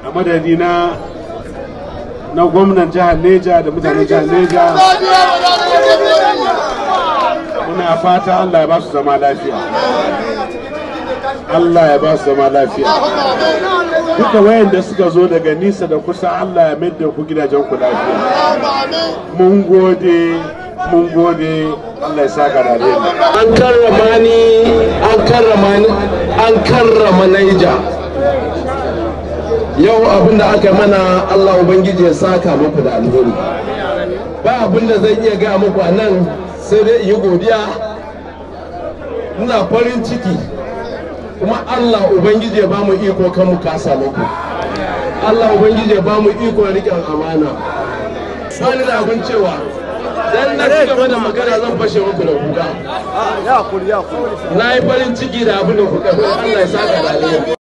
a madadi na na gwamnan jihar neja da mutanen jihar neja muna fata allah ya ba su zama lafiya allah ya ba su zama lafiya duka wayanda suka zo daga nisa da kusa allah ya da ku gidajen ku lafiya mun gode mun gode allah ya saka da alheri an karrama ni an karrama ni an karrama naija yau abin da aka mana allah ubangiji ya saka muku da alheri ba abin da zan iya gaya muku a nan sai dai yi godiya ina farin ciki kuma allah ubangiji ya ba mu iko kan mu kasa muku allah ubangiji ya ba mu iko riƙen amana bani da abin cewa dan na ci gaba da magana zan fashe muku da kuka na yi farin ciki da abin da kuka allah ya saka da alheri